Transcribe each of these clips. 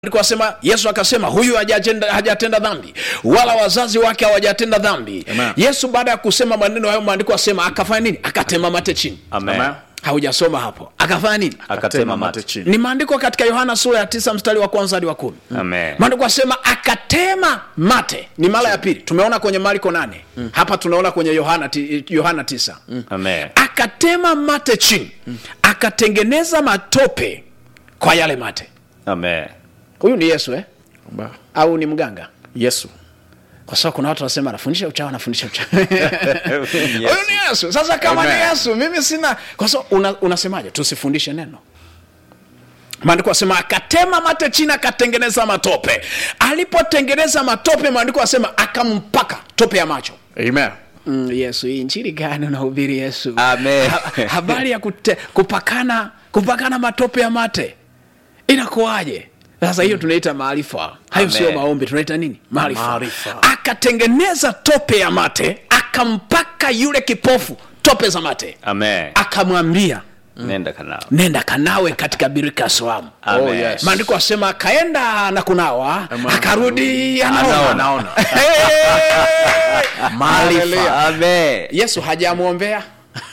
Maandiko asema yesu akasema huyu hajatenda, hajatenda dhambi wala wazazi wake hawajatenda dhambi Amen. yesu baada ya kusema maneno hayo maandiko asema akafanya nini akatema mate chini Amen. Amen. haujasoma hapo akafanya nini Akatema mate. chini ni maandiko katika yohana sura ya tisa mstari wa kwanza hadi wa kumi Amen. maandiko asema akatema mate ni mara ya pili tumeona kwenye marko nane hapa tunaona kwenye yohana, ti, yohana tisa Amen. akatema mate chini akatengeneza matope kwa yale mate Amen. huyu ni yesu eh? Ba- au ni mganga yesu kwa sababu kuna watu wanasema anafundisha uchawi anafundisha uchawi huyu Yesu. ni yesu sasa kama ni Amen. yesu mimi sina kwa sababu una, unasemaje tusifundishe neno maandiko asema akatema mate chini akatengeneza matope alipotengeneza matope maandiko asema akampaka tope ya macho amen mm, yesu hii nchini gani unahubiri yesu Amen. ha, habari ya kute, kupakana kupakana matope ya mate inakuwaje sasa hiyo tunaita maarifa hayo Amen. sio maombi tunaita nini maarifa Maarifa. akatengeneza tope ya mate akampaka yule kipofu tope za mate Amen. akamwambia Nenda kanao. nenda kanawe katika birika ya Siloamu. Amen. Oh, yes. maandiko asema akaenda na kunawa Amen. akarudi anaona anaona Hey! Maarifa. Amen. yesu hajamwombea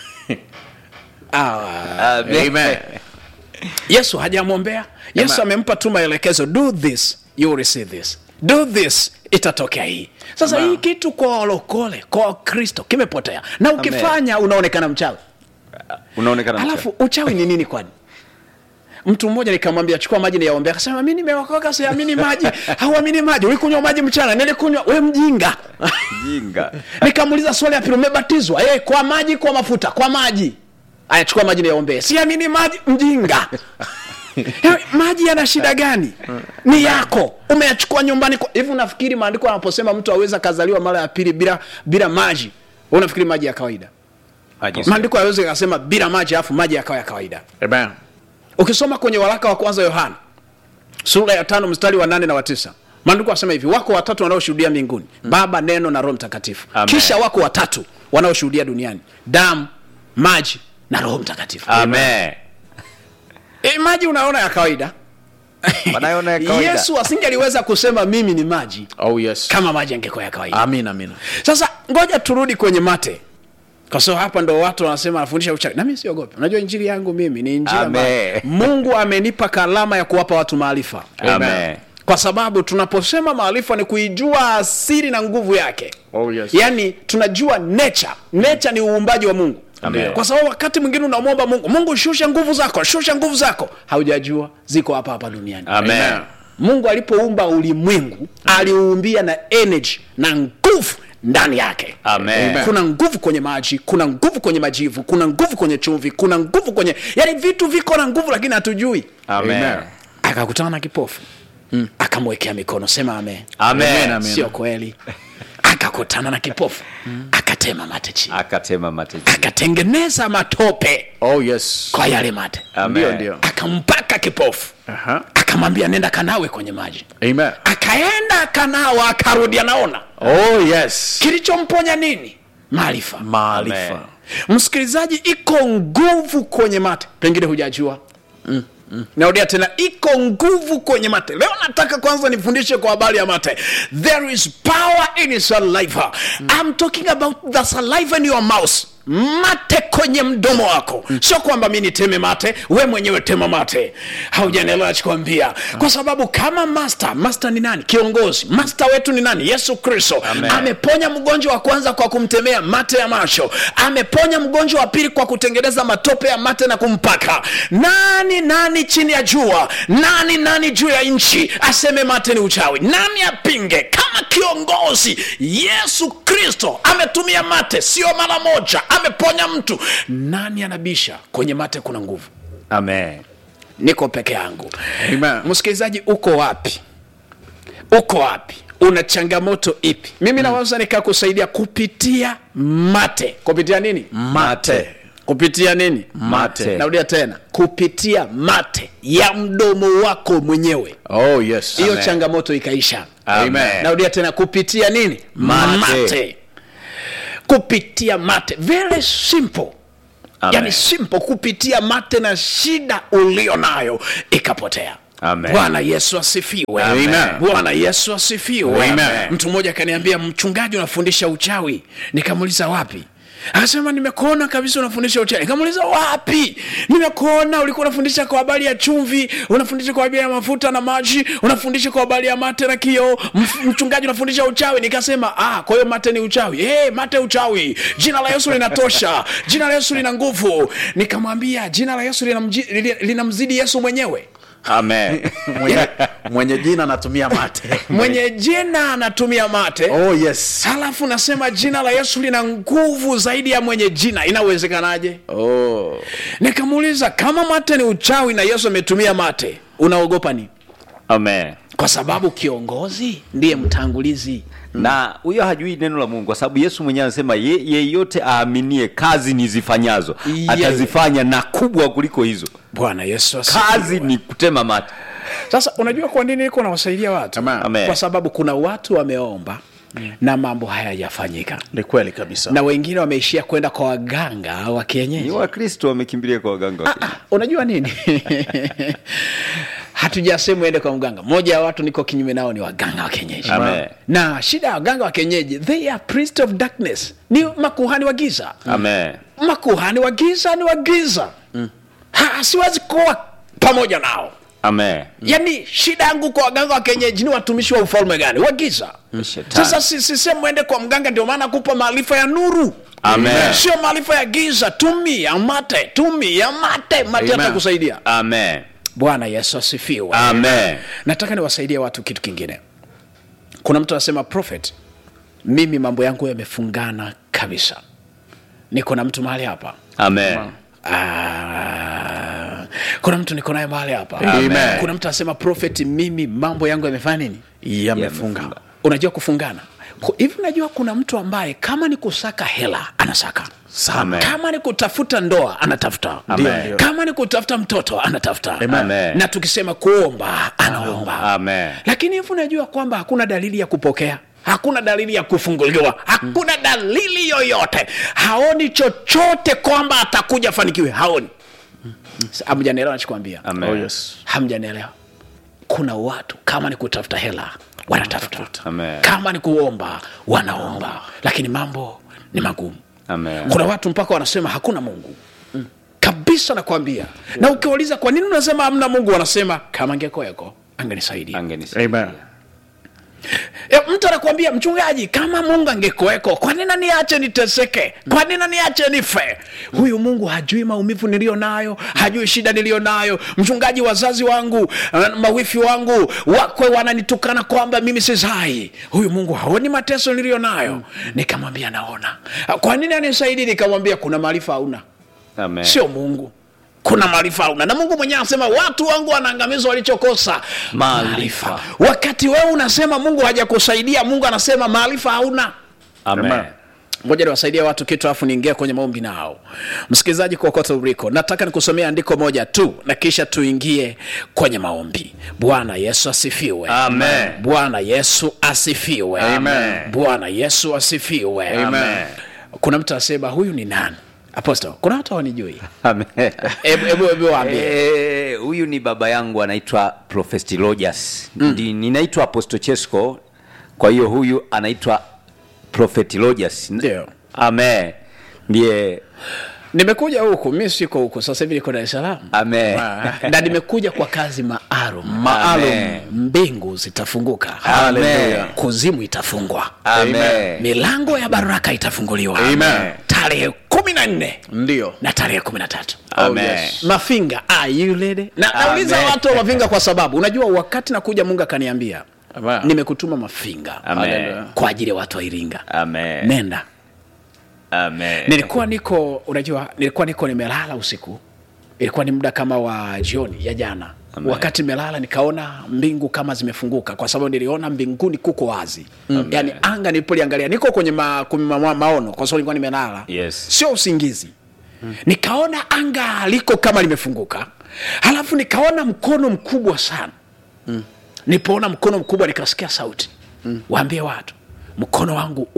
Ah, Amen. Amen. yesu hajamwombea yesu Amen. amempa tu maelekezo do this you will receive this do this itatokea hii sasa Amen. hii kitu kwa walokole kwa wakristo kimepotea na ukifanya unaonekana mchawi Unaonekana alafu uchawi ni nini kwani mtu mmoja nikamwambia chukua maji niyaombea akasema mi nimeokoka siamini maji hauamini maji ulikunywa maji mchana nilikunywa we mjinga jinga. nikamuuliza swali ya pili umebatizwa hey, kwa maji kwa mafuta kwa maji aya chukua maji niyaombee siamini maji mjinga Eh, maji yana shida gani ni yako umeyachukua nyumbani kwa- hivi unafikiri maandiko anaposema mtu aweza akazaliwa mara ya pili bila bila maji wewe unafikiri maji ya kawaida Aje. maandiko aweze akasema bila maji alafu maji yakawa ya kawaida amen ukisoma kwenye waraka wa kwanza yohana sura ya tano mstari wa nane na wa tisa maandiko asema hivi wako watatu wanaoshuhudia mbinguni baba neno na roho mtakatifu Amen. kisha wako watatu wanaoshuhudia duniani damu maji na roho mtakatifu Amen. e, maji unaona ya kawaida Wanaona ya kawaida. yesu asingeliweza kusema mimi ni maji oh yes kama maji angekuwa ya kawaida amina amina sasa ngoja turudi kwenye mate kwa sababu hapa ndo watu wanasema anafundisha uchawi nami siogope unajua injili yangu mimi ni injili ambayo Amen. mungu amenipa kalama ya kuwapa watu maarifa Amen. kwa sababu tunaposema maarifa ni kuijua asiri na nguvu yake oh yes yaani tunajua nature nature ni uumbaji wa mungu Amen. kwa sababu wakati mwingine unamwomba mungu mungu shusha nguvu zako shusha nguvu zako haujajua ziko hapa hapa duniani Amen. mungu alipoumba ulimwengu aliuumbia na energy na nguvu ndani yake Amen. Amen. kuna nguvu kwenye maji kuna nguvu kwenye majivu kuna nguvu kwenye chumvi kuna nguvu kwenye yani vitu viko na nguvu lakini hatujui Amen. Amen. akakutana na kipofu mm. akamwekea mikono sema amen Amen. Amen. sio kweli akakutana na kipofu akatema mate chini Akatema mate chini. akatengeneza matope oh yes kwa yale mate Amen. ndio ndio akampaka kipofu aha akamwambia nenda kanawe kwenye maji amen akaenda akanawa akarudi anaona oh yes kilichomponya nini maarifa maarifa Amen. msikilizaji iko nguvu kwenye mate pengine hujajua mm. Mm. narudia tena iko nguvu kwenye mate leo nataka kwanza nifundishe kwa habari ya mate there is power in saliva mm. I'm talking about the saliva in your mouth mate kwenye mdomo wako mm. sio kwamba mi niteme mate we mwenyewe tema mate haujanielewa chikwambia kwa sababu kama master master ni nani kiongozi master wetu ni nani yesu kristo Amen. ameponya mgonjwa wa kwanza kwa kumtemea mate ya macho ameponya mgonjwa wa pili kwa kutengeneza matope ya mate na kumpaka nani nani chini ya jua nani nani juu ya nchi aseme mate ni uchawi nani apinge kama kiongozi yesu kristo ametumia mate sio mara moja ameponya mtu nani anabisha kwenye mate kuna nguvu Amen. niko peke yangu Amen. msikilizaji uko wapi uko wapi una changamoto ipi mimi naweza nikakusaidia kupitia mate kupitia nini mate kupitia nini Mate. narudia tena kupitia mate ya mdomo wako mwenyewe oh yes hiyo Amen. changamoto ikaisha Amen. narudia tena kupitia nini Mate. kupitia mate very simple Amen. yani simple kupitia mate na shida ulio nayo ikapotea Amen. bwana yesu asifiwe Amen. bwana yesu asifiwe Amen. mtu mmoja akaniambia mchungaji unafundisha uchawi nikamuuliza wapi akasema nimekuona kabisa unafundisha uchawi nikamuuliza wapi nimekuona ulikuwa unafundisha kwa habari ya chumvi unafundisha kwa habari ya mafuta na maji unafundisha kwa habari ya mate na kioo Mf- mchungaji unafundisha uchawi nikasema ah kwa hiyo mate ni uchawi hey, mate uchawi jina la yesu linatosha jina la yesu lina nguvu nikamwambia jina la yesu linamji- lili- linamzidi yesu mwenyewe Amen. mwenye, mwenye jina anatumia mate mwenye jina anatumia mate oh yes halafu nasema jina la yesu lina nguvu zaidi ya mwenye jina inawezekanaje oh nikamuuliza kama mate ni uchawi na yesu ametumia mate unaogopa nini Amen. kwa sababu kiongozi ndiye mtangulizi na huyo hajui neno la mungu kwa sababu yesu mwenyewe anasema ye- yeyote aaminie kazi nizifanyazo Yeye. atazifanya na kubwa kuliko hizo bwana yesu asifiwe. kazi ni kutema mate sasa unajua kwa nini niko nawasaidia watu Amen. Amen. kwa sababu kuna watu wameomba na mambo hayajafanyika ni kweli kabisa na wengine wameishia kwenda kwa waganga wa ni kienyeji wakristo wamekimbilia kwa waganga wa kienyeji. unajua nini hatujasema uende kwa mganga mmoja ya watu niko kinyume nao ni waganga wa kienyeji Amen. na shida ya waganga wa kienyeji they are priest of darkness ni makuhani wa giza Amen. makuhani wa giza ni wa giza Ha, siwezi kuwa pamoja nao Amen. yaani shida yangu kwa waganga wa kienyeji ni watumishi wa ufalme gani wa giza Shetani. sasa si- sisemi mwende kwa mganga ndio maana kupa maarifa ya nuru Amen. sio maarifa ya giza tumia mate tumia mate mate Amen. atakusaidia Amen. bwana yesu asifiwe Amen. nataka niwasaidie watu kitu kingine kuna mtu anasema prophet mimi mambo yangu yamefungana kabisa niko na mtu mahali hapa Amen. Ah, kuna mtu niko naye mahali hapa Amen. kuna mtu anasema prophet mimi mambo yangu yamefanya nini yamefunga Yamefunga. unajua kufungana Ku- hivi unajua kuna mtu ambaye kama ni kusaka hela anasaka Amen. kama ni kutafuta ndoa anatafuta Amen. Ndio. kama ni kutafuta mtoto anatafuta Amen. na tukisema kuomba anaomba Amen. lakini hivi unajua kwamba hakuna dalili ya kupokea hakuna dalili ya kufunguliwa hakuna dalili yoyote haoni chochote kwamba atakuja afanikiwe haoni Sa- hamjanielewa nachokwambia Amen. oh yes hamjanielewa kuna watu kama ni kutafuta hela wanatafuta Amen. kama ni kuomba wanaomba lakini mambo ni magumu Amen. kuna watu mpaka wanasema hakuna mungu kabisa nakwambia na ukiwauliza kwa nini unasema hamna mungu wanasema kama angekuweko angenisaidia Angenisaidia. amen E, mtu anakuambia mchungaji, kama Mungu angekuweko, kwa nini niache niteseke? Kwa nini niache nife? Huyu Mungu hajui maumivu niliyo nayo, hajui shida niliyo nayo. Mchungaji, wazazi wangu, uh, mawifi wangu wakwe wananitukana kwamba mimi sizai. Huyu Mungu haoni mateso niliyo nayo. Nikamwambia naona. Kwa nini anisaidii? Nikamwambia kuna maarifa hauna, Amen. sio Mungu kuna maarifa hauna na mungu mwenyewe anasema watu wangu wanaangamizwa walichokosa Maarifa. wakati wewe unasema mungu hajakusaidia mungu anasema maarifa hauna Amen. ngoja niwasaidia watu kitu alafu niingia kwenye maombi nao msikilizaji kokote uliko nataka nikusomea andiko moja tu na kisha tuingie kwenye maombi bwana yesu asifiwe Amen. bwana yesu asifiwe Amen. bwana yesu asifiwe Amen. kuna mtu asema huyu ni nani aposto kuna watu hawanijui Amen. Hebu- hebu hebu waambie Eh, huyu ni baba yangu anaitwa Prophet Rogers. Ndi- Ninaitwa Apostle Chesko. Kwa hiyo huyu anaitwa Prophet Rogers. Ndio. Amen. Ndiye nimekuja huku mi siko huku sasa hivi niko dar es salaam Amen. na nimekuja kwa kazi maalum Amen. mbingu zitafunguka Amen. kuzimu itafungwa Amen. milango ya baraka itafunguliwa Amen. tarehe kumi na nne ndio na tarehe kumi na tatu Amen. yes. mafinga are you ready? na Amen. nauliza watu wa mafinga kwa sababu unajua wakati nakuja mungu akaniambia Amen. nimekutuma mafinga Amen. kwa ajili ya watu wa iringa Amen. nenda Amen. nilikuwa niko unajua nilikuwa niko nimelala usiku ilikuwa ni muda kama wa jioni ya jana Amen. wakati nimelala nikaona mbingu kama zimefunguka kwa sababu niliona mbinguni kuko wazi mm. yaani anga nilipoliangalia niko kwenye ma, kwenye ma, ma, maono kwa sababu nilikuwa nimelala Yes. sio usingizi mm. nikaona anga liko kama limefunguka halafu nikaona mkono mkubwa sana mm. nipoona mkono mkubwa nikasikia sauti mm. waambie watu mkono wangu uko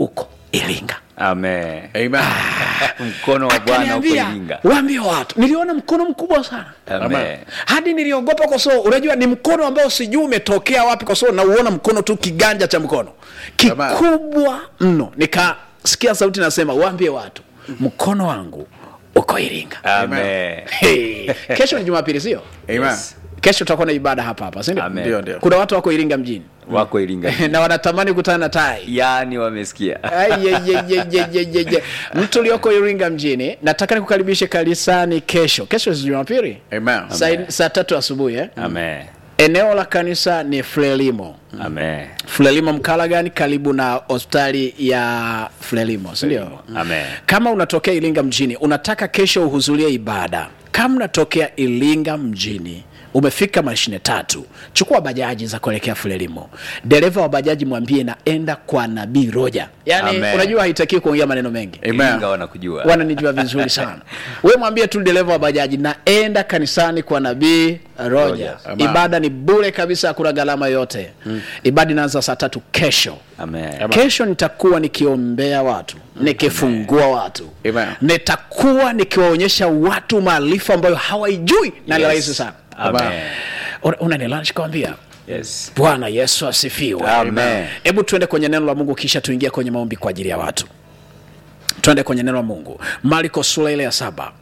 iringa Amen. Amen. Mkono wa Bwana uko akaniambia Iringa. waambie watu niliona mkono mkubwa sana Amen. hadi niliogopa kwa sababu unajua ni mkono ambao sijui umetokea wapi kwa sababu nauona mkono tu kiganja cha mkono kikubwa mno nikasikia sauti nasema waambie watu mkono wangu uko iringa Amen. hey. kesho ni jumapili sio Amen. kesho tutakuwa na ibada hapa hapa sindio Amen. Ndio, ndio. kuna watu wako iringa mjini Wako Iringa. na wanatamani kutana na tai Yaani wamesikia. Ai, ye, ye, ye, ye, ye, ye, ye. mtu ulioko iringa mjini nataka nikukaribishe kanisani kesho kesho si jumapili Amen. saa saa tatu asubuhi eh? Amen. eneo la kanisa ni frelimo Amen. frelimo mkalagani karibu na hospitali ya frelimo sindio Amen. kama unatokea iringa mjini unataka kesho uhudhurie ibada kama unatokea iringa mjini umefika mashine tatu chukua bajaji za kuelekea frelimo dereva wa bajaji mwambie naenda kwa nabii roja yaani Amen. unajua haitakiwi kuongea maneno mengi Amen. Iringa wanakujua. wananijua vizuri sana we mwambie tu dereva wa bajaji naenda kanisani kwa nabii roja Roja. Amen. ibada ni bure kabisa hakuna gharama yote ibada inaanza saa tatu kesho Amen. kesho nitakuwa nikiombea watu nikifungua watu Amen. nitakuwa nikiwaonyesha watu maarifa ambayo hawaijui na ni Yes. rahisi sana Amen. Una- unanielewa nikikwambia Yes. bwana yesu asifiwe Amen. hebu tuende kwenye neno la mungu kisha tuingie kwenye maombi kwa ajili ya watu twende kwenye neno la mungu marko sura ile ya saba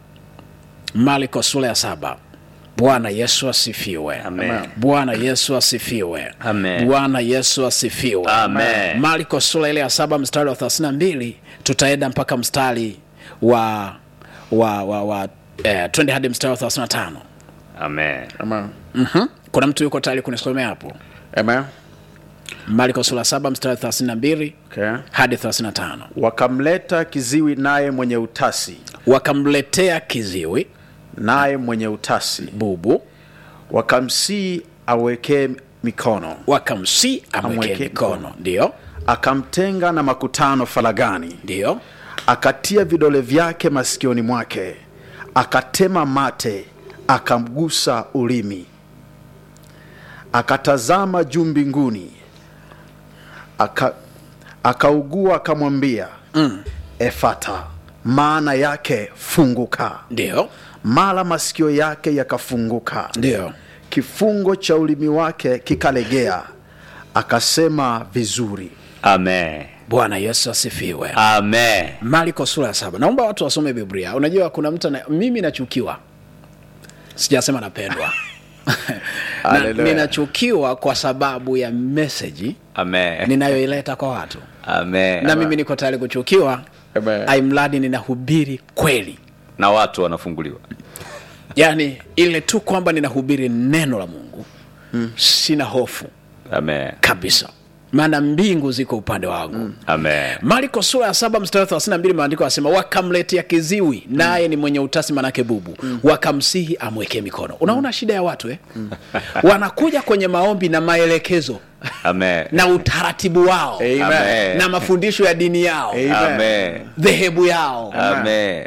marko sura ya saba bwana yesu asifiwe Amen. bwana yesu asifiwe Amen. bwana yesu asifiwe Amen. marko sura ile ya saba mstari wa 32 tutaenda mpaka mstari wa wa wa, wa eh, twende hadi mstari wa 35 Amen. Amen. mm-hmm. kuna mtu yuko tayari kunisomea hapo Amen. marko sura saba mstari wa 32 Okay. hadi 35 wakamleta kiziwi naye mwenye utasi wakamletea kiziwi naye mwenye utasi bubu wakamsii awekee mikono wakamsi amwekee Amwekee mikono mikono. ndio akamtenga na makutano faragani ndio akatia vidole vyake masikioni mwake akatema mate akamgusa ulimi akatazama juu mbinguni aka, akaugua akamwambia mm. efata maana yake funguka ndio mara masikio yake yakafunguka ndio kifungo cha ulimi wake kikalegea akasema vizuri Amen. bwana yesu asifiwe Amen. marko sura ya saba naomba watu wasome biblia unajua kuna mtu ana, mimi nachukiwa sijasema napendwa na, Hallelujah. ninachukiwa kwa sababu ya meseji Amen. ninayoileta kwa watu Amen. na mimi niko tayari kuchukiwa Amen. aimradi ninahubiri kweli na watu wanafunguliwa. yaani ile tu kwamba ninahubiri neno la mungu mm. sina hofu Amen. kabisa maana mbingu ziko upande wangu mm. Amen. marko sura ya saba mstari wa 32 maandiko anasema wakamletea kiziwi naye ni mwenye utasi manake bubu mm. wakamsihi amwekee mikono unaona shida ya watu eh? wanakuja kwenye maombi na maelekezo Amen. na utaratibu wao Amen. Amen. na mafundisho ya dini yao Amen. Amen. dhehebu yao Amen.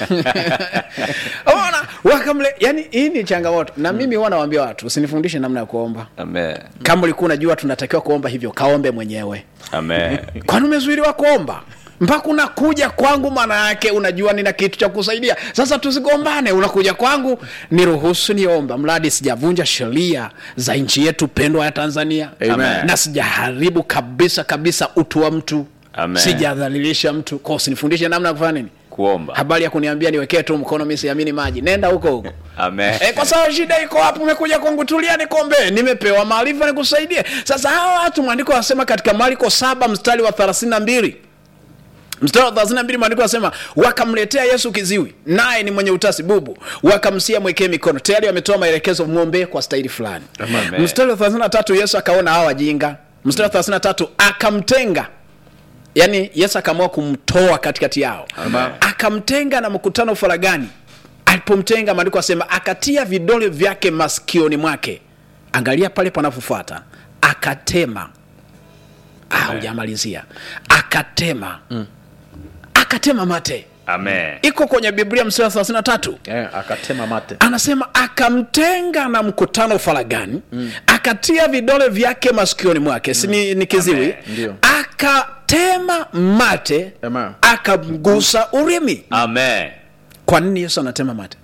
ona wakamle yani hii ni changamoto na mimi huwa nawaambia watu usinifundishe namna ya kuomba Amen. kama ulikuwa unajua tunatakiwa kuomba hivyo kaombe mwenyewe Amen. kwani umezuiliwa kuomba mpaka unakuja kwangu maana yake unajua nina kitu cha kusaidia sasa tusigombane unakuja kwangu niruhusu niomba mradi sijavunja sheria za nchi yetu pendwa ya tanzania Amen. na sijaharibu kabisa kabisa utu wa mtu Amen. sijadhalilisha mtu kwa usinifundishe namna ya kufanya nini Kuomba. habari ya kuniambia niwekee tu mkono mi siamini maji nenda huko huko Amen. E, kwa sababu shida iko hapo, umekuja kwangu, tulia nikombee, nimepewa maarifa nikusaidie. Sasa hawa watu maandiko yanasema katika Marko saba mstari wa thelathini na mbili mstari wa thelathini na mbili maandiko yanasema wakamletea Yesu kiziwi, naye ni mwenye utasi bubu, wakamsia mwekee mikono. Tayari wametoa maelekezo, mwombee kwa staili fulani. Amen. Mstari wa thelathini na tatu Yesu akaona hawa wajinga. Mstari wa thelathini na tatu akamtenga yaani yesu akaamua kumtoa katikati yao Amen. akamtenga na mkutano faragani alipomtenga maandiko asema akatia vidole vyake masikioni mwake angalia pale panapofuata akatema Ah, hujamalizia akatema akatema mate Amen. iko kwenye biblia mstari wa 33 Eh, akatema mate anasema akamtenga na mkutano faragani mm. akatia vidole vyake masikioni mwake si ni, ni kiziwi Ndio. akatema mate Amen. akamgusa urimi amen kwa nini yesu anatema mate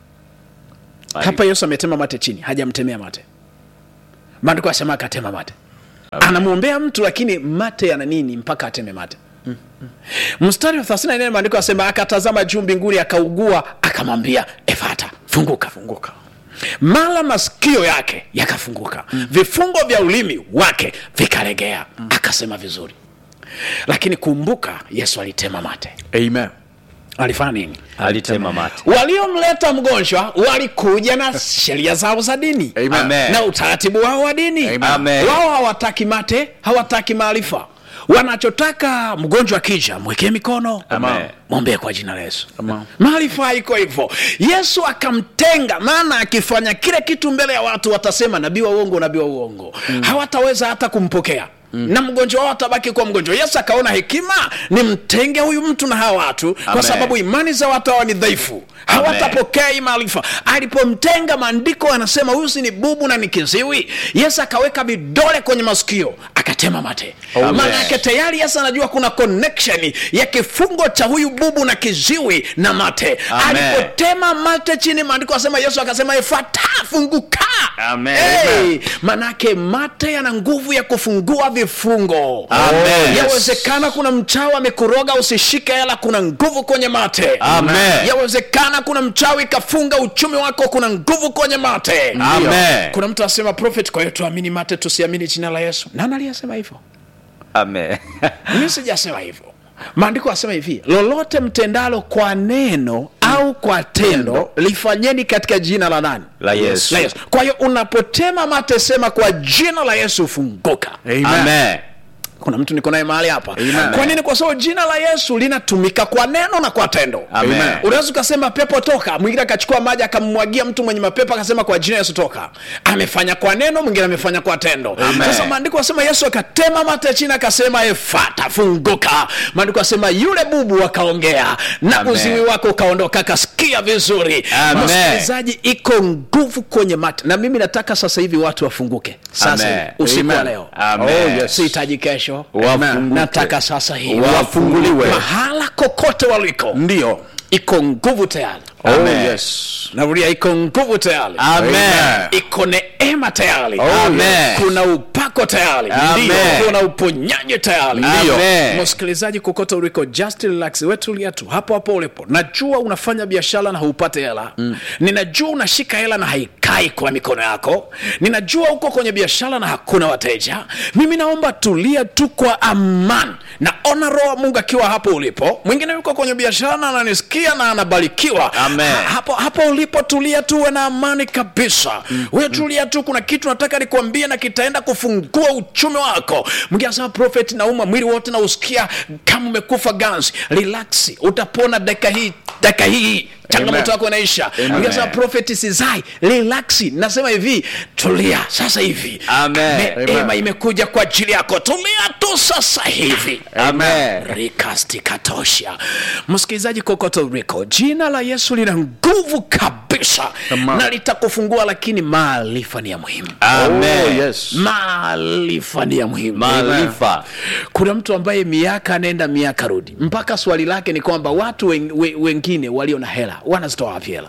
hapa yesu ametema mate chini hajamtemea mate maandiko asema akatema mate anamwombea mtu lakini mate yana nini mpaka ateme mate mstari wa 34 maandiko asema akatazama juu mbinguni akaugua akamwambia efata funguka funguka mara masikio yake yakafunguka mm. vifungo vya ulimi wake vikalegea mm. akasema vizuri lakini kumbuka yesu alitema mate Amen. alifanya nini alitema mate waliomleta mgonjwa walikuja na sheria zao za dini Amen. Amen. na utaratibu wao wa dini Amen. Amen. wao hawataki mate hawataki maarifa wanachotaka mgonjwa akija mwekee mikono Amen. mwombee kwa jina la yesu Amen. maarifa iko hivyo yesu akamtenga maana akifanya kile kitu mbele ya watu watasema nabii wa uongo nabii wa uongo mm. hawataweza hata kumpokea Mm. na mgonjwa wao atabaki kuwa mgonjwa yesu akaona hekima ni mtenge huyu mtu na hawa watu kwa Amen. sababu imani za watu hawa ni dhaifu hawatapokea hii maarifa alipomtenga maandiko anasema huyu si ni bubu na ni kiziwi yesu akaweka vidole kwenye masikio akatema mate Amen. maana yake tayari yesu anajua kuna connection ya kifungo cha huyu bubu na kiziwi na mate Amen. alipotema mate chini maandiko asema yesu akasema efata funguka Amen. hey, manake mate yana nguvu ya kufungua vifungo Amen. yawezekana kuna mchawi amekuroga usishike hela kuna nguvu kwenye mate Amen. yawezekana kuna mchawi kafunga uchumi wako kuna nguvu kwenye mate Amen. kuna mtu asema prophet kwa hiyo tuamini mate tusiamini jina la yesu nani aliyesema hivyo amen mi sijasema hivyo maandiko asema hivi lolote mtendalo kwa neno au kwa tendo lifanyeni katika jina la nani la yesu la yesu kwa hiyo unapotema mate sema kwa jina la yesu funguka Amen. amen kuna mtu niko naye mahali hapa Amen. kwa nini kwa sababu jina la yesu linatumika kwa neno na kwa tendo Amen. unaweza ukasema pepo toka mwingine akachukua maji akammwagia mtu mwenye mapepo akasema kwa jina yesu toka amefanya kwa neno mwingine amefanya kwa tendo sasa maandiko asema yesu akatema mate chini akasema efata funguka maandiko asema yule bubu akaongea na Amen. uziwi wako ukaondoka akasikia vizuri Amen. msikilizaji iko nguvu kwenye mate na mimi nataka sasa hivi watu wafunguke sasa Amen. hivi, usiku wa Amen. leo Amen. Oh, yes. sihitaji kesho Wafunguke. nataka sasa hivi Wafunguliwe. mahala kokote waliko Ndio. iko nguvu tayari Oh, Amen. yes. narudia iko nguvu tayari amen iko neema tayari Amen. kuna upako tayari Amen. Ndio. kuna uponyaji tayari Ndio. Amen. msikilizaji kokote uliko just relax wetulia tu hapo hapo ulipo najua unafanya biashara na haupate hela mm. ninajua unashika hela na haikai kwa mikono yako ninajua uko kwenye biashara na hakuna wateja mimi naomba tulia tu kwa amani naona roho wa mungu akiwa hapo ulipo mwingine yuko kwenye biashara na ananisikia na anabarikiwa Amen. Ha- hapo hapo ulipo tulia tu uwe na amani kabisa mm. wewe tulia tu kuna kitu nataka nikuambie na kitaenda kufungua uchumi wako mwingine anasema prophet nauma mwili wote nausikia kama umekufa ganzi relax utapona dakika hii dakika hii changamoto Amen. yako inaisha mwingine anasema prophet sizai relax nasema hivi tulia sasa hivi Amen. neema Amen. imekuja kwa ajili yako tulia tu sasa hivi amen rikasti katosha msikilizaji kokote uliko jina la yesu lina nguvu kabisa Amen. na litakufungua lakini maarifa ni ya muhimu Oh, amen yes. maarifa ni ya muhimu maarifa kuna mtu ambaye miaka anaenda miaka rudi mpaka swali lake ni kwamba watu wen, we, wengine walio na hela wanazitoa wapi hela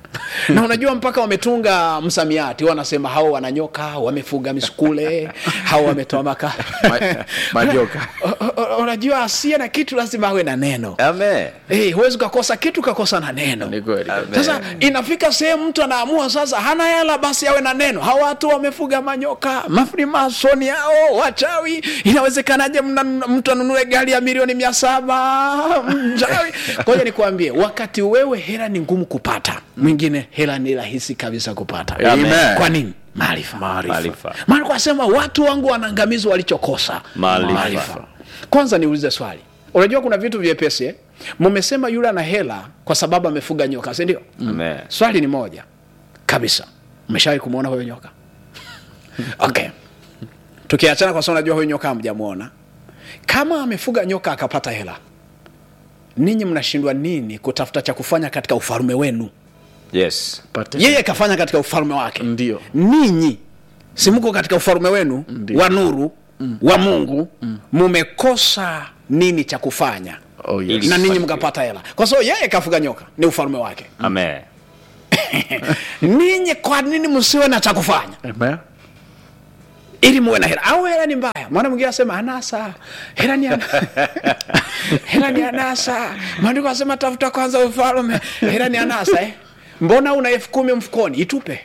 na unajua mpaka wametunga msamiati wanasema hao wananyoka wamefuga misukule hao wametoa maka Ma- majoka. O- o- o- unajua asiye na kitu lazima awe na neno amen hey, huwezi ukakosa kitu ukakosa na neno Ni kweli. Amen. sasa inafika sehemu mtu anaamua sasa hana hela basi awe na neno hawa watu wamefuga manyoka mafrimasoni hao wachawi inawezekanaje mna- mtu anunue gari ya milioni mia saba mchawi ngoja nikuambie wakati wewe hela ni ngumu kupata mwingine hela ni rahisi kabisa kupata Amen. kwa nini maarifa Maarifa. maana kwasema watu wangu wanaangamizwa walichokosa Maarifa. kwanza niulize swali unajua kuna vitu vyepesi eh? mumesema yule ana hela kwa sababu amefuga nyoka si ndio amen swali ni moja kabisa umeshawahi kumwona huyo nyoka okay tukiachana kwa sababu najua huyo nyoka hamjamwona kama amefuga nyoka akapata hela ninyi mnashindwa nini kutafuta cha kufanya katika ufalme wenu yes Pate- yeye kafanya katika ufalme wake Ndio. ninyi simko katika ufalme wenu Ndio. wa nuru wa mungu mumekosa nini cha kufanya Oh, yes. na ninyi mkapata hela kwa sababu yeye kafuga nyoka ni ufalme wake Amen. ninyi kwa nini msiwe na cha kufanya Amen. ili muwe na hela au hela ni mbaya maana mwingine asema anasa hela ni ana... hela ni anasa maandiko asema tafuta kwanza ufalme hela ni anasa eh? mbona una elfu kumi mfukoni itupe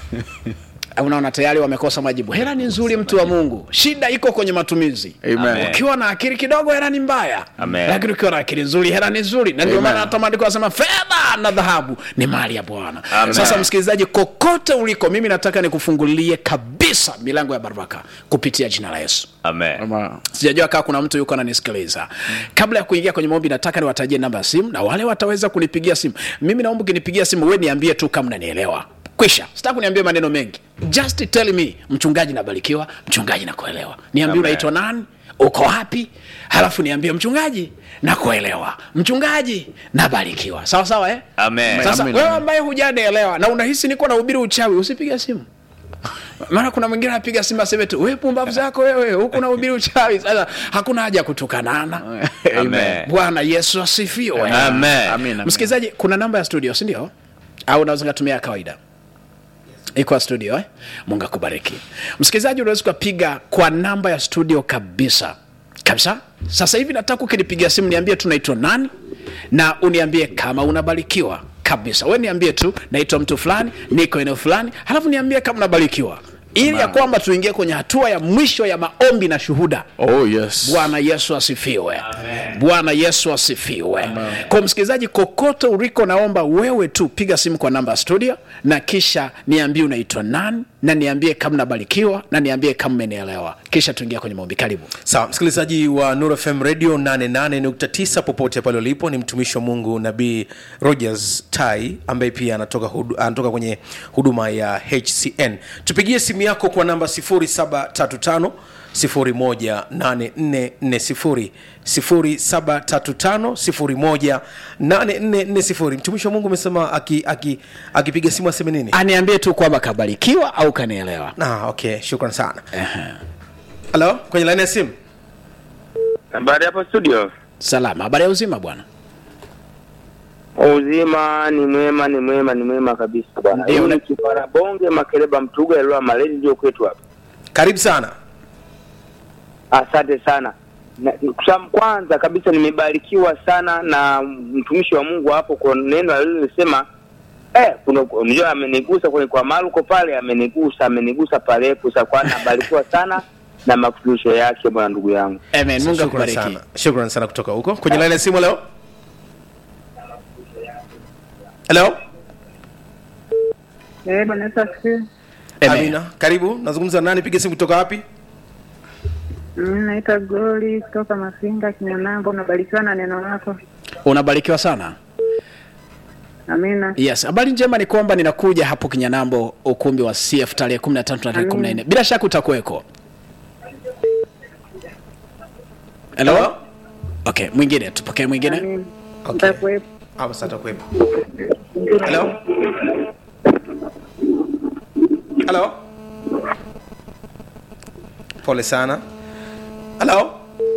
unaona tayari wamekosa majibu hela ni nzuri mtu wa mungu shida iko kwenye matumizi Amen. ukiwa na akili kidogo hela ni mbaya Amen. lakini ukiwa na akili nzuri hela ni nzuri na ndio Amen. maana hata maandiko anasema fedha na dhahabu ni mali ya bwana Amen. sasa msikilizaji kokote uliko mimi nataka nikufungulie kabisa milango ya baraka kupitia jina la yesu Amen. Amen. sijajua kaa kuna mtu yuko ananisikiliza kabla ya kuingia kwenye maombi nataka niwatajie namba ya simu na wale wataweza kunipigia simu mimi naomba ukinipigia simu we niambie tu kama nanielewa kwisha sitaki kuniambia maneno mengi just tell me mchungaji nabarikiwa mchungaji nakuelewa niambie Amen. unaitwa nani uko wapi halafu niambie mchungaji nakuelewa mchungaji nabarikiwa sawa sawa eh? Amen. sasa Amen, wewe amen. ambaye hujanielewa na unahisi niko nahubiri uchawi usipige simu maana kuna mwingine anapiga simu aseme tu we pumbavu zako wewe huku nahubiri uchawi sasa hakuna haja ya kutukanana Amen. bwana yesu asifiwe Amen. Amen. msikilizaji kuna namba ya studio si ndio au unaweza katumia ya kawaida iko ya studio eh? mungu akubariki msikilizaji unaweza ukapiga kwa namba ya studio kabisa kabisa sasa hivi nataka ukinipigia simu niambie tu naitwa nani na uniambie kama unabarikiwa kabisa we niambie tu naitwa mtu fulani niko eneo fulani halafu niambie kama unabarikiwa ili ya kwamba tuingie kwenye hatua ya mwisho ya maombi na shuhuda Oh, yes. bwana yesu asifiwe bwana yesu asifiwe kwa msikilizaji kokote uliko naomba wewe tu piga simu kwa namba ya studio na kisha niambie unaitwa nani na niambie kama nabarikiwa na niambie kama umenielewa kisha tuingia kwenye maombi karibu sawa msikilizaji wa Nuru fm radio 88.9 popote pale ulipo ni mtumishi wa mungu nabii rogers tai ambaye pia anatoka, hudu, anatoka kwenye huduma ya hcn tupigie simu yako kwa namba 735 18440 0735 18440 mtumishi wa mungu amesema akipiga aki, akipiga simu aseme nini aniambie tu kwamba kabarikiwa au kanielewa ah, okay shukran sana halo kwenye laini ya simu Habari hapo studio. salama habari ya uzima bwana Uzima ni mwema, ni mwema, ni mwema kabisa bwana. Ndio, Hiyo na- ni kipara bonge makeleba mtuga elwa malezi ndio kwetu hapa. karibu sana Asante sana. Na, kusam kwanza kabisa nimebarikiwa sana na mtumishi wa Mungu hapo kwa neno alilolisema eh, kuna unajua amenigusa kwenye kwa Marko pale amenigusa, amenigusa pale kusa kwa nabarikiwa sana na mafundisho yake bwana ndugu yangu. amen mungu Shukran akubariki sana shukran sana kutoka huko kwenye laini ya simu leo helo Eh, Bwana Yesu asifiwe. Amen. amina karibu nazungumza na nani piga simu kutoka wapi Mimi naitwa Glory kutoka Mafinga Kinyanambo. Unabarikiwa na neno lako. unabarikiwa sana Amina. yes habari njema ni kwamba ninakuja hapo kinyanambo ukumbi wa cf tarehe 13 na tarehe 14 bila shaka utakuweko helo Hello? okay mwingine tupokee mwingine Amina. Okay. Nitakuwepo. hapo sasa atakuwepo helo helo pole sana helo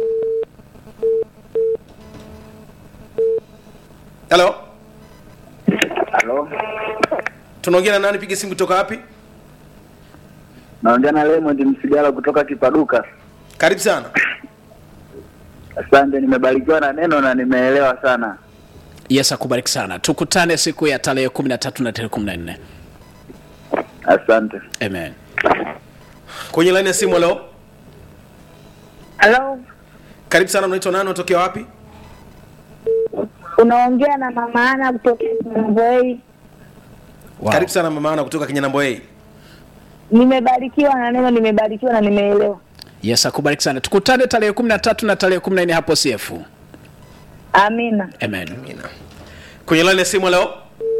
helo Halo. tunaongea na nani piga simu kutoka wapi Naongea na Raymond Msigala kutoka Kipaduka. karibu sana Asante, nimebarikiwa na neno na nimeelewa sana. yes akubariki sana tukutane siku ya tarehe 13 na tarehe 14 Asante. amen kwenye laini ya simu helo Halo, karibu sana unaitwa nani unatokea wapi unaongea na mama Ana kutoka Mboei. wow. karibu sana mama ana kutoka kinyanambo a Nimebarikiwa na neno, nimebarikiwa na nimeelewa. yes akubariki sana tukutane tarehe 13 na tarehe 14 hapo cf Amina. amen Amina. kwenye laini ya simu leo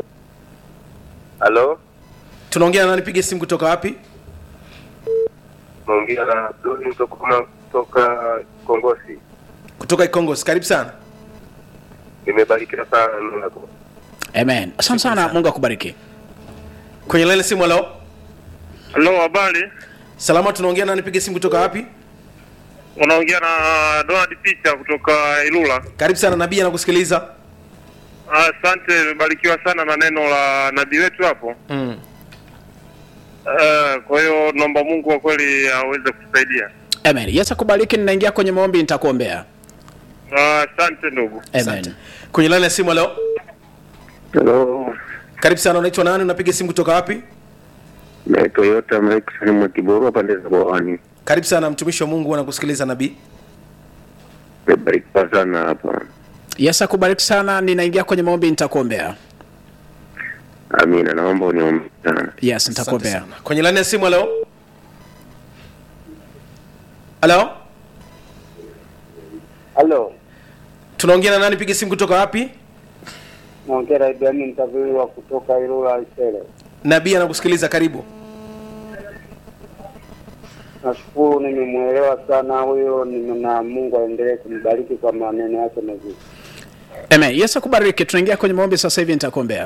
Halo. tunaongea na nani piga simu kutoka wapi naongea na Doni Mtokoma kutoka Kongosi. kutoka ikongos karibu sana Nimebarikiwa sana na neno lako. amen asante sana mungu akubariki kwenye laini ya simu leo Halo, habari? salama tunaongea na nani piga simu kutoka wapi unaongea na Donald Peter kutoka Ilula. karibu sana nabii anakusikiliza Asante, nimebarikiwa sana na neno la nabii wetu hapo. mm. Uh, kwa hiyo naomba Mungu kwa kweli aweze kutusaidia. amen yesu akubariki ninaingia kwenye maombi nitakuombea Ah, Asante ndugu. amen kwenye laini ya simu leo Hello, karibu sana unaitwa nani unapiga simu kutoka wapi na Toyota Mike mwa Kiborwa pande za Bwawani. karibu sana mtumishi wa mungu anakusikiliza nabii Nimebarikiwa sana hapa. yesu akubariki sana ninaingia kwenye maombi nitakuombea Amina, naomba uniombe sana. yes Asante nitakuombea sana. kwenye laini ya simu leo halo halo tunaongea na nani piga simu kutoka wapi naongea na ibrahim mtaviliwa kutoka ilula isele nabii anakusikiliza karibu nashukuru nimemwelewa sana huyo nime- na mungu aendelee kumbariki kwa maneno yake mazuri amen yesu akubariki tunaingia kwenye maombi sasa hivi nitakuombea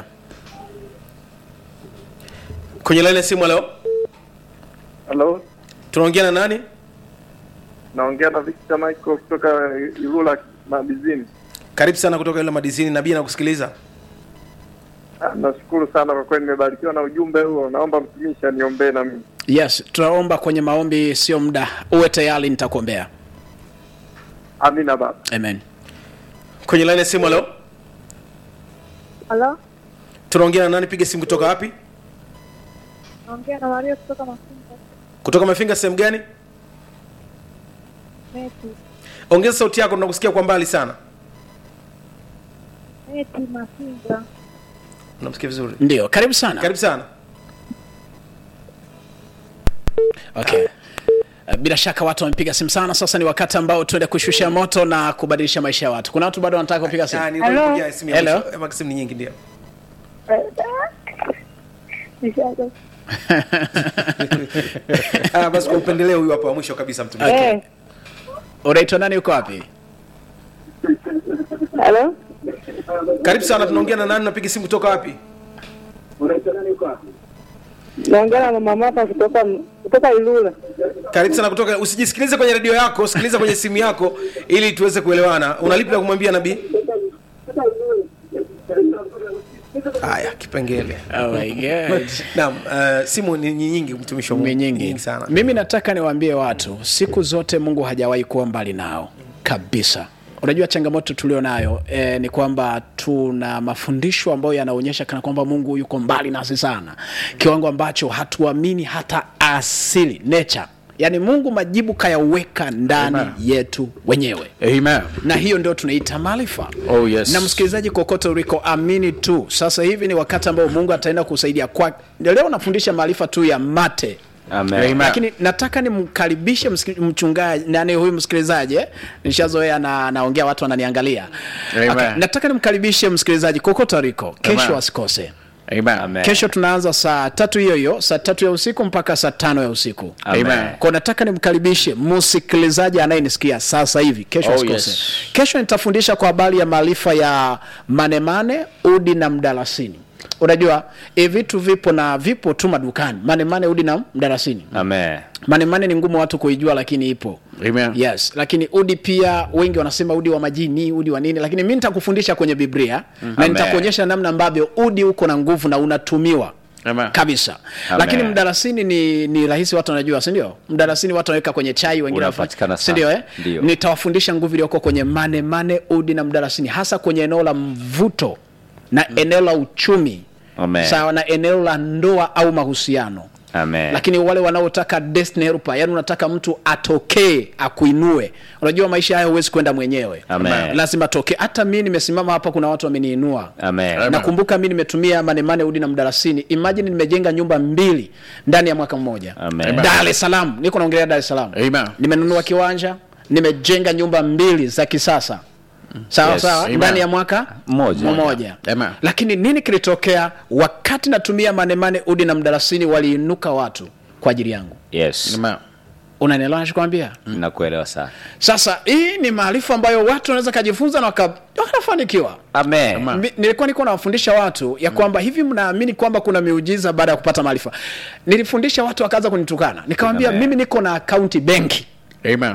kwenye laini ya simu leo Hello, tunaongea na nani naongea na Victor Michael kutoka Ilula Mabizini. karibu sana kutoka ile madizini nabii anakusikiliza Nashukuru sana kwa kweli, nimebarikiwa na ujumbe huo. Naomba mtumishi aniombee na mimi. yes tunaomba kwenye maombi sio muda uwe tayari nitakuombea Amina baba. amen kwenye laini ya simu leo Halo, tunaongea na nani piga simu kutoka wapi naongea na Maria kutoka Mafunga kutoka mafinga sehemu gani Meti. ongeza sauti yako tunakusikia kwa mbali sana Meti Mafinga. unamsikia vizuri ndio karibu sana karibu sana okay Uh, bila shaka watu wamepiga simu sana sasa ni wakati ambao tuende kushusha moto na kubadilisha maisha ya watu kuna watu bado wanataka kupiga Ah, simu nilikuwa Hello? nimepokea simu ya Hello? mwisho. Ema, simu ni nyingi ndio Nishaga. ah, basi kwa upendeleo huyu hapa wa mwisho kabisa mtumishi Okay. Eh, unaitwa nani uko wapi halo, karibu sana tunaongea na nani unapiga simu kutoka wapi naongea na mama hapa kutoka kutoka Ilula. karibu sana kutoka usijisikilize kwenye redio yako sikiliza kwenye simu yako ili tuweze kuelewana unalipi la kumwambia nabii haya kipengele oh my God. naam uh, simu ni ni nyingi mtumishi wa Mungu. Ni nyingi. nyingi sana mimi nataka niwaambie watu siku zote mungu hajawahi kuwa mbali nao kabisa unajua changamoto tulio nayo e, ni kwamba tuna mafundisho ambayo yanaonyesha kana kwamba mungu yuko mbali nasi sana kiwango ambacho hatuamini hata asili nature yaani mungu majibu kayaweka ndani Amen. yetu wenyewe Amen. na hiyo ndio tunaita maarifa Oh, yes. na msikilizaji kokote uliko amini tu sasa hivi ni wakati ambao mungu ataenda kusaidia kwa leo nafundisha maarifa tu ya mate Amen. Amen. lakini nataka nimkaribishe msiki- mchungaji nani huyu msikilizaji eh? nishazoea na naongea watu wananiangalia Amen. okay. nataka nimkaribishe msikilizaji kokote aliko kesho Amen. asikose Amen. Amen. kesho tunaanza saa tatu hiyo hiyo saa tatu ya usiku mpaka saa tano ya usiku Amen. kwa nataka nimkaribishe msikilizaji anayenisikia sasa hivi kesho Oh, asikose yes. kesho nitafundisha kwa habari ya maarifa ya manemane udi na mdalasini unajua e vitu vipo na vipo tu madukani manemane udi na mdalasini Amen. manemane ni ngumu watu kuijua lakini ipo Amen. yes lakini udi pia wengi wanasema udi wa majini udi wa nini lakini mi nitakufundisha kwenye biblia na Amen. nitakuonyesha namna ambavyo udi uko na nguvu na unatumiwa Amen. kabisa Amen. lakini mdalasini ni ni rahisi watu wanajua sindio mdalasini watu wanaweka kwenye chai wengine Unapatikana wafanya- sana. sindio eh? Ndio. nitawafundisha nguvu iliyoko kwenye mane mane udi na mdalasini hasa kwenye eneo la mvuto na eneo la uchumi Amen. sawa na eneo la ndoa au mahusiano Amen. lakini wale wanaotaka destiny helper yani unataka mtu atokee akuinue unajua maisha haya huwezi kwenda mwenyewe Amen. lazima atokee hata mi nimesimama hapa kuna watu wameniinua Amen. Amen. nakumbuka mi nimetumia manemane udi na mdalasini imagine nimejenga nyumba mbili ndani ya mwaka mmoja Amen. dar es salaam niko naongelea dar es salaam Amen. nimenunua kiwanja nimejenga nyumba mbili za kisasa sawa Yes. sawa Amen. ndani ya mwaka Mmoja. mmoja Amen. lakini nini kilitokea wakati natumia manemane udi na mdalasini waliinuka watu kwa ajili yangu Yes. Amen. unanielewa nachokwambia Nakuelewa sana. sasa hii ni maarifa ambayo watu wanaweza kajifunza na waka- wakafanikiwa Amen. Mi- nilikuwa niko nawafundisha watu ya kwamba hivi mnaamini kwamba kuna miujiza baada ya kupata maarifa nilifundisha watu wakaanza kunitukana nikawambia Amen. mimi niko na akaunti benki Amen.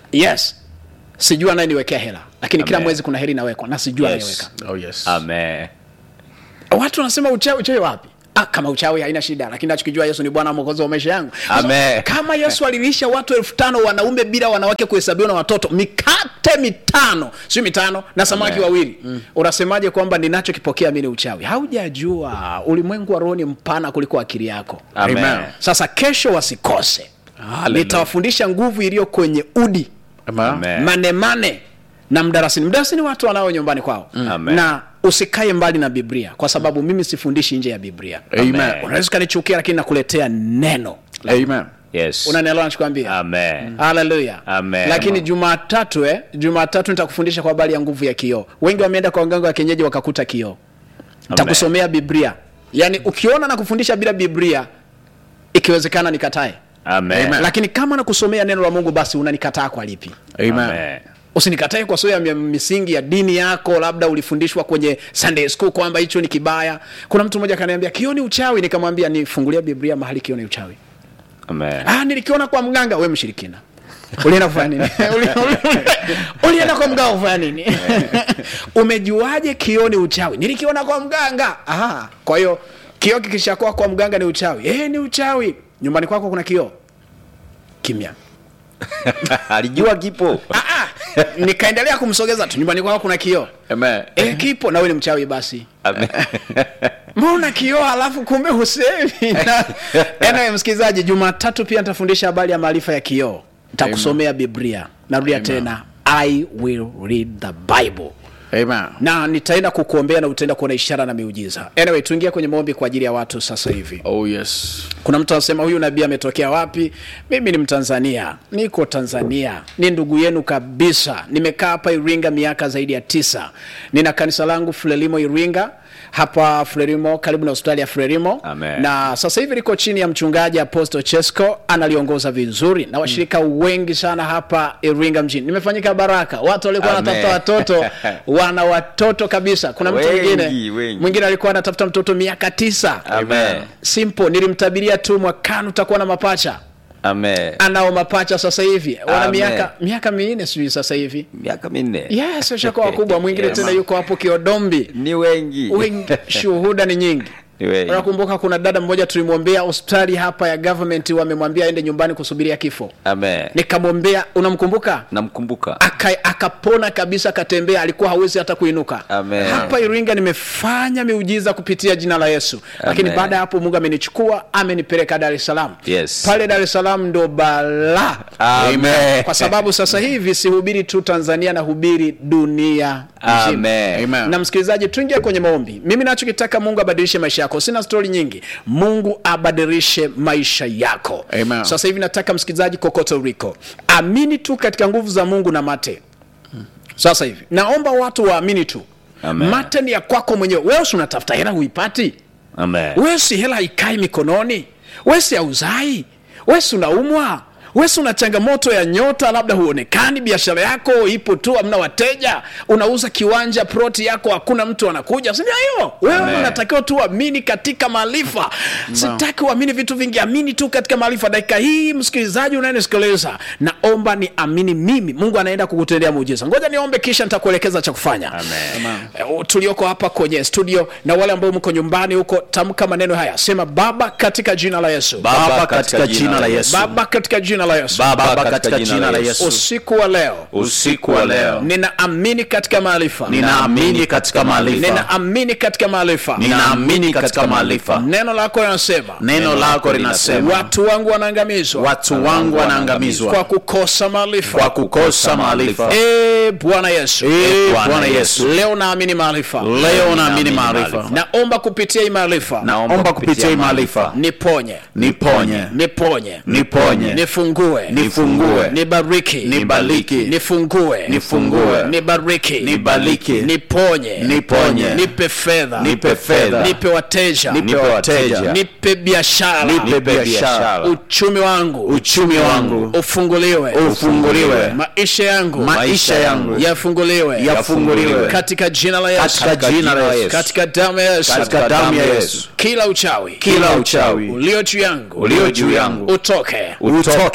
yes sijua anayeniwekea hela lakini kila Amen. mwezi kuna hela inawekwa na sijua Yes. anayeweka oh, yes. Amen. watu wanasema uchawi uchawi wapi Ah, kama uchawi haina shida lakini nachokijua yesu ni bwana mwokozi wa maisha yangu Amen. kama yesu alilisha watu elfu tano wanaume bila wanawake kuhesabiwa na watoto mikate mitano sio mitano na samaki Amen. wawili mm. unasemaje kwamba ninachokipokea mi ni uchawi haujajua ulimwengu wa roho ni mpana kuliko akili yako Amen. Amen. sasa kesho wasikose Hallelujah. nitawafundisha nguvu iliyo kwenye udi Amen. Amen. manemane na mdarasini mdarasini watu wanao nyumbani kwao Amen. na usikae mbali na biblia kwa sababu mimi sifundishi nje ya biblia Amen. unaweza ukanichukia lakini nakuletea neno Amen. Yes. unanielewa nachokwambia Amen. haleluya Amen. lakini jumatatu eh, jumatatu nitakufundisha kwa habari ya nguvu ya kioo wengi wameenda kwa waganga wa kienyeji wakakuta kioo nitakusomea biblia yaani ukiona na kufundisha bila biblia ikiwezekana nikatae Amen. lakini kama nakusomea neno la mungu basi unanikataa kwa lipi Amen. Amen. usinikatae kwa sababu ya misingi ya dini yako labda ulifundishwa kwenye sunday school kwamba hicho ni kibaya kuna mtu mmoja akaniambia kio ni uchawi nikamwambia nifungulia biblia mahali kio ni uchawi Amen. ah, nilikiona kwa mganga we mshirikina ulienda kufanya nini Uli- uli- ulienda kwa mganga kufanya nini umejuaje kio ni uchawi nilikiona kwa mganga ah, kwa hiyo kio kikishakuwa kwa mganga ni uchawi eh, ni uchawi nyumbani kwako kuna kio kimya Alijua kipo. ah, ah. nikaendelea kumsogeza tu nyumbani kwako kuna kioo Amen. e, kipo na wewe ni mchawi basi Amen. mbona kioo halafu kumbe husemi Na- anyway, msikilizaji jumatatu pia nitafundisha habari ya maarifa ya kioo nitakusomea biblia narudia tena i will read the bible Amen. na nitaenda kukuombea na utaenda kuona ishara na miujiza anyway tuingie kwenye maombi kwa ajili ya watu sasa hivi Oh, yes. kuna mtu anasema huyu nabii ametokea wapi mimi ni mtanzania niko tanzania ni ndugu yenu kabisa nimekaa hapa iringa miaka zaidi ya tisa nina kanisa langu frelimo iringa hapa frelimo karibu na hospitali ya frelimo Amen. na sasa hivi liko chini ya mchungaji apostle chesco analiongoza vizuri na washirika wengi sana hapa iringa mjini nimefanyika baraka watu walikuwa Amen. wanatafuta watoto wana watoto kabisa kuna mtu Wengi, mwingine wengi. mwingine alikuwa anatafuta mtoto miaka tisa Amen. simple nilimtabiria tu mwakani utakuwa na mapacha Amen. anao mapacha sasa hivi wana Amen. miaka miaka minne sijui sasa hivi Miaka minne. yes washakuwa wakubwa mwingine Yes. tena yuko hapo kiodombi Ni wengi. wengi shuhuda ni nyingi Ni wengi. unakumbuka kuna dada mmoja tulimwombea hospitali hapa ya government wamemwambia aende nyumbani kusubiria kifo Amen. nikamwombea unamkumbuka Namkumbuka. Aka, akapona kabisa akatembea alikuwa hawezi hata kuinuka Amen. hapa iringa nimefanya miujiza kupitia jina la yesu lakini Amen. baada ya hapo mungu amenichukua amenipeleka dar es salaam Yes. pale dar es salaam ndo balaa Amen. kwa sababu sasa hivi sihubiri tu tanzania nahubiri dunia nzima Amen. Amen. na msikilizaji tuingie kwenye maombi mimi nachokitaka mungu abadilishe maisha yako sina stori nyingi mungu abadilishe maisha yako Amen. sasa hivi nataka msikilizaji kokote uliko amini tu katika nguvu za mungu na mate sasa hivi naomba watu waamini tu Amen. mate ni ya kwako mwenyewe wewe si unatafuta hela huipati Amen. wewe si hela haikai mikononi wewe si auzai wewe si unaumwa wewe si una changamoto ya nyota labda huonekani biashara yako ipo tu hamna wateja unauza kiwanja proti yako hakuna mtu anakuja sindio hiyo wewe Amen. unatakiwa tu amini katika maarifa sitaki uamini vitu vingi amini tu katika maarifa dakika hii msikilizaji unayenisikiliza naomba ni amini mimi mungu anaenda kukutendea muujiza ngoja niombe kisha nitakuelekeza cha kufanya Eh, tulioko hapa kwenye studio na wale ambao mko nyumbani huko tamka maneno haya sema baba katika jina la yesu Baba, katika jina la Yesu. baba katika jina la yesu Baba, katika jina la Yesu. usiku wa leo Usiku wa leo ninaamini katika maarifa ninaamini katika maarifa, ninaamini katika maarifa ninaamini katika maarifa. neno lako linasema Neno lako linasema watu wangu wanaangamizwa watu wangu wanaangamizwa kwa kukosa maarifa kwa kukosa maarifa. Eh, bwana yesu Ee Bwana Yesu, leo naamini maarifa leo naamini maarifa, naomba kupitia hii maarifa naomba kupitia hii maarifa niponye niponye, niponye niponye, nifungue nifungue, nibariki nibariki, nifungue nifungue, nibariki nibariki, niponye niponye, nipe fedha nipe fedha, nipe wateja nipe wateja, nipe biashara nipe biashara, uchumi wangu uchumi wangu ufunguliwe ufunguliwe, maisha yangu maisha yangu yafunguliwe yafunguliwe katika jina la yesu katika jina la Yesu, katika damu ya yesu katika damu ya Yesu. kila uchawi Kila uchawi ulio juu yangu ulio juu yangu utoke utoke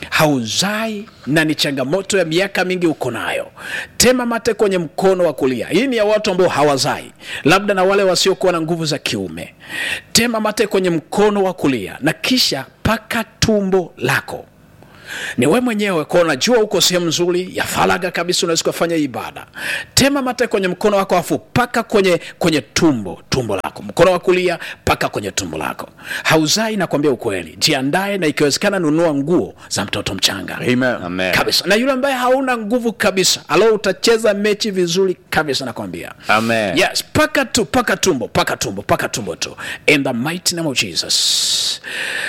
hauzai na ni changamoto ya miaka mingi uko nayo tema mate kwenye mkono wa kulia hii ni ya watu ambao hawazai labda na wale wasiokuwa na nguvu za kiume tema mate kwenye mkono wa kulia na kisha paka tumbo lako ni we mwenyewe kwa unajua uko sehemu nzuri ya faraga kabisa unaweza ukafanya ibada tema mate kwenye mkono wako afu paka kwenye kwenye tumbo tumbo lako mkono wa kulia paka kwenye tumbo lako hauzai nakwambia ukweli jiandae na ikiwezekana nunua nguo za mtoto mchanga Amen. Amen. kabisa na yule ambaye hauna nguvu kabisa alo utacheza mechi vizuri kabisa nakwambia Amen. yes paka tu paka tumbo paka tumbo paka tumbo tu in the mighty name of jesus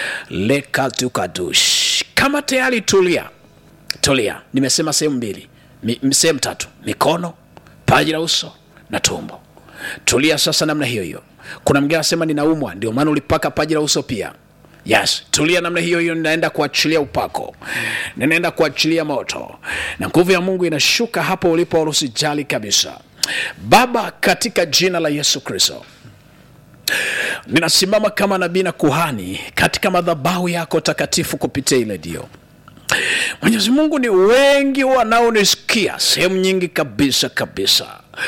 lekatukadush kama tayari tulia tulia nimesema sehemu mbili Mi- mi- sehemu tatu mikono paji la uso na tumbo tulia sasa namna hiyo hiyo kuna mgine anasema ninaumwa ndio maana ulipaka paji la uso pia yes tulia namna hiyo hiyo ninaenda kuachilia upako ninaenda kuachilia moto na nguvu ya mungu inashuka hapo ulipo wala usijali kabisa baba katika jina la yesu kristo ninasimama kama nabii na kuhani katika madhabahu yako takatifu kupitia ile dio mwenyezi mungu ni wengi wanaonisikia sehemu nyingi kabisa kabisa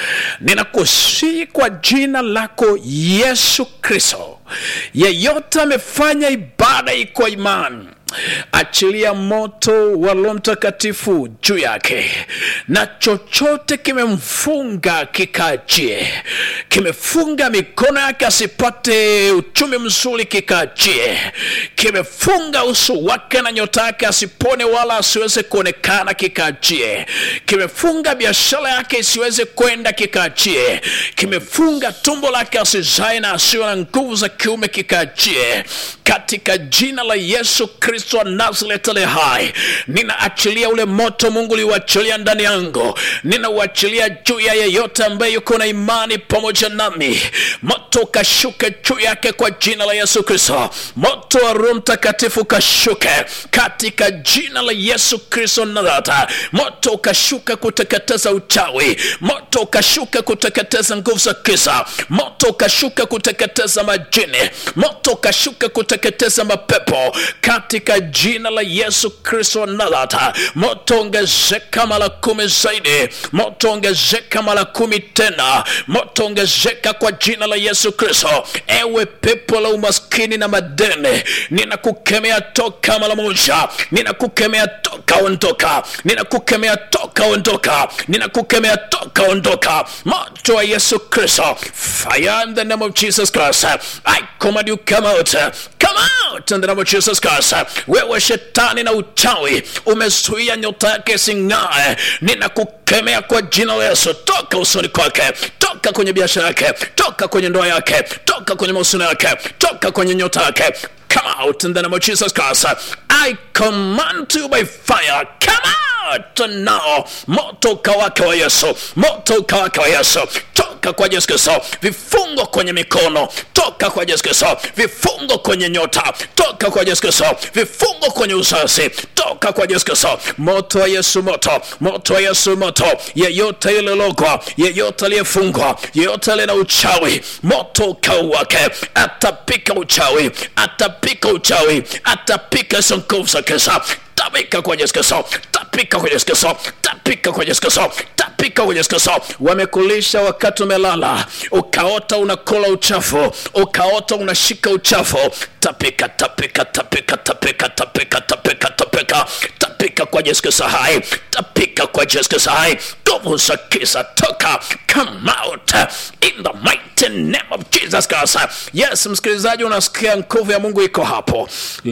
ninakusii kwa jina lako yesu kristo yeyote amefanya ibada iko imani achilia moto wa roho mtakatifu juu yake na chochote kimemfunga kikaachie kimefunga mikono yake asipate uchumi mzuri kikaachie kimefunga uso wake na nyota yake asipone wala asiweze kuonekana kikaachie kimefunga biashara yake isiweze kwenda kikaachie kimefunga tumbo lake asizae na asiwe na nguvu za kiume kikaachie katika jina la yesu kristo wa nazareti ale hai ninaachilia ule moto mungu liuachilia ndani yangu ninauachilia juu ya yeyote ambaye yuko na imani pamoja nami moto ukashuke juu yake kwa jina la yesu kristo moto wa roho mtakatifu ukashuke katika jina la yesu kristo nazareta moto ukashuka kuteketeza uchawi moto ukashuka kuteketeza nguvu za kisa moto ukashuka kuteketeza majini moto ukashuka kuteketeza mapepo katika jina la yesu kristo nazareta moto ongezeka mara kumi zaidi moto ongezeka mara kumi tena moto ongezeka kwa jina la yesu kristo ewe pepo la umaskini na madeni ninakukemea toka mara moja ninakukemea toka ondoka ninakukemea toka ondoka ninakukemea toka ondoka moto wa yesu kristo fire in the name of jesus christ i command you come out come out in the name of jesus christ wewe shetani na uchawi umezuia nyota yake sing'ae ninakukemea kwa jina la yesu toka usoni kwake toka kwenye biashara yake toka kwenye ndoa yake toka kwenye mahusiano yake toka kwenye nyota yake come out in the name of jesus christ i command you by fire come out now moto ukawake wa yesu moto ukawake wa yesu toka kwa yesu kristo vifungo kwenye mikono toka kwa yesu kristo vifungo kwenye nyota toka kwa yesu kristo vifungo kwenye uzazi toka kwa yesu kristo moto wa yesu moto moto wa yesu moto yeyote ililogwa yeyote aliyefungwa yeyote aliye na uchawi moto ukauwake atapika uchawi atapika uchawi atapika hizo nguvu za kisa tapika kwa Yesu Kristo, tapika kwa Yesu Kristo, tapika kwa Yesu Kristo, tapika kwa Yesu Kristo. Wamekulisha wakati umelala, ukaota unakula uchafu, ukaota unashika uchafu. Tapika, tapika, tapika, tapika, tapika, tapika, tapika, tapika kwa Yesu Kristo hai, tapika kwa Yesu Kristo hai. Nguvu za giza toka, come out in the mighty name of Jesus Christ. Yes, msikilizaji, unasikia nguvu ya Mungu iko hapo.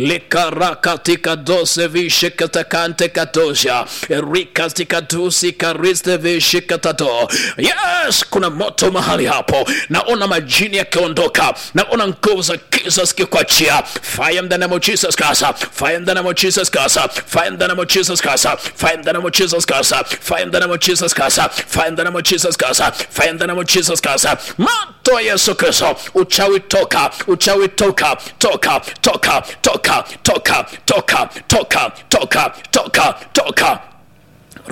Likarakatika dose vishikatakante katosha rikastikadusi kariste vishikatato. Yes, kuna moto mahali hapo, naona majini yakiondoka, naona nguvu za giza zikikwachia. Fire in the name of Jesus Christ, fire in the name of Jesus Christ, fire in the name of Jesus Christ, fire in the name of Jesus Christ, fire in the name of Jesus Christ, fire in the name of Jesus Christ, fire in the name of Jesus Christ. Moto wa Yesu Kristo, uchawi toka, uchawi toka, toka, toka, toka, toka, toka, toka, toka, toka, toka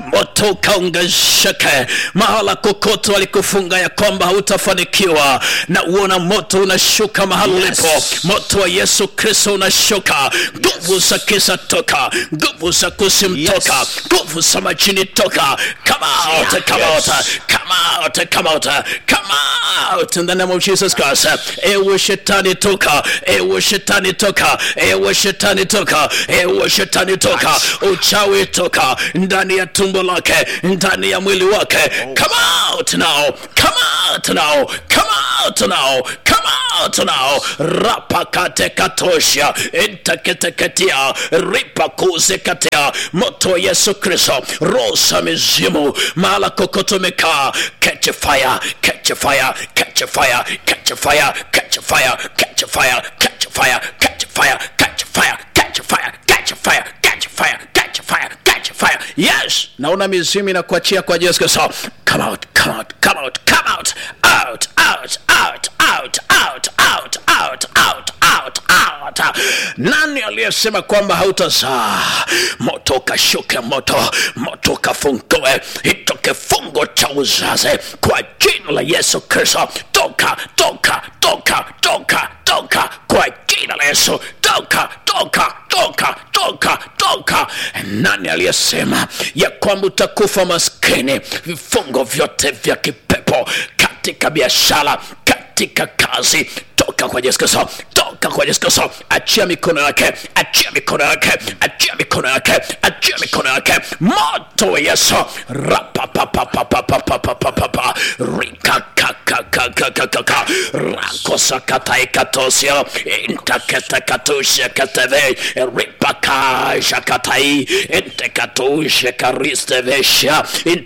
moto ukaongezeke mahala kokote walikufunga ya kwamba hautafanikiwa na uona moto unashuka mahali Yes. ulipo moto wa yesu kristo unashuka nguvu za kisa toka nguvu za kusim toka Yes. nguvu za majini toka come out come out come out come out come out in the name of jesus christ ewe shetani toka ewe shetani toka ewe shetani toka ewe shetani toka uchawi toka ndani ya tumbo lake ndani ya mwili wake come out now come out now come out now come out now rapakate katosha entaketeketia ripakuze katia moto wa yesu kristo rosa mizimu mahala kokoto mekaa catch a fire catch a fire catch a fire catch a fire catch a fire catch a fire catch a fire catch a fire catch a fire catch a fire catch a fire catch a fire catch a fire catch a fire yes naona mizimu inakuachia kwa yesu kristo come out come out come out come out out out out out out out out out out out nani aliyesema kwamba hautazaa moto ukashuke moto moto ukafungue hicho kifungo cha uzazi kwa jina la yesu kristo toka toka toka toka toka kwa jina la yesu toka toka toka toka toka nani aliyesema ya kwamba utakufa maskini vifungo vyote vya kipepo katika biashara katika kazi toka kwa yesu kristo toka kwa yesu kristo achia mikono yake achia mikono yake achia mikono yake achia mikono yake moto wa yesu rapapapapapapapapapa rikakakakakakaka rakosakataikatosio intaketekatushekateve ripakashakatai intekatushekaristevesha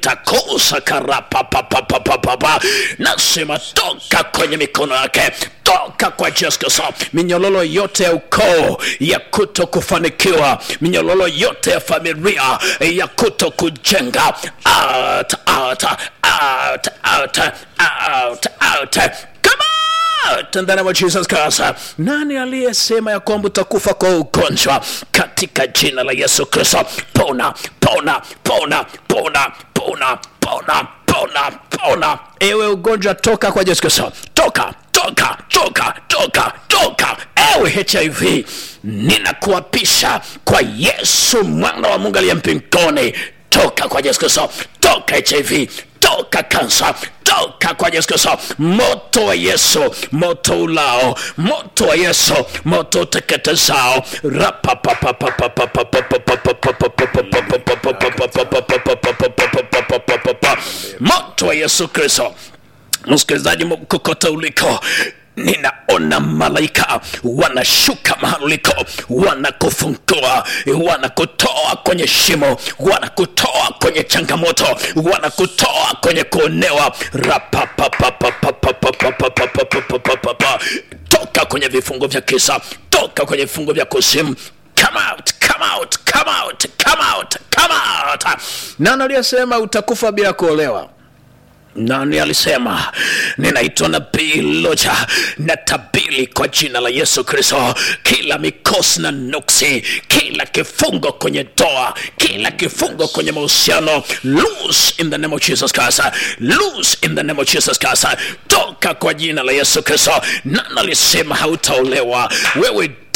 intakosakarapapapapapapa nasema toka kwenye mikono yake toka kwa Yesu Kristo. Minyololo yote ya ukoo ya kuto kufanikiwa, minyololo yote ya familia ya kuto kujenga, out, out, out, out, out, out. Come out in the name of Jesus Christ. Nani aliyesema ya kwamba utakufa kwa ugonjwa katika jina la Yesu Kristo? Pona, pona, pona, pona, pona, pona, pona, pona. Ewe ugonjwa, toka kwa Yesu Kristo, toka toka toka toka toka ewe hiv ninakuapisha kwa yesu mwana wa mungu aliye mbinguni toka kwa yesu kristo toka hiv toka kansa toka kwa yesu kristo moto wa yesu moto ulao moto wa yesu moto uteketezao moto wa yesu kristo msikilizaji kokote uliko ninaona malaika wanashuka mahali uliko wanakufungua wanakutoa kwenye shimo wanakutoa kwenye changamoto wanakutoa kwenye kuonewa rapapapapapapapapapapapapapapa toka kwenye vifungo vya kisa toka kwenye vifungo vya kuzimu come out come out come out come out come out nani aliyesema utakufa bila kuolewa nani alisema ninaitwa nabii loja na tabili kwa jina la yesu kristo kila mikosi na nuksi kila kifungo kwenye doa kila kifungo kwenye mahusiano loose in the name of jesus christ loose in the name of jesus christ toka kwa jina la yesu kristo nani alisema hautaolewa wewe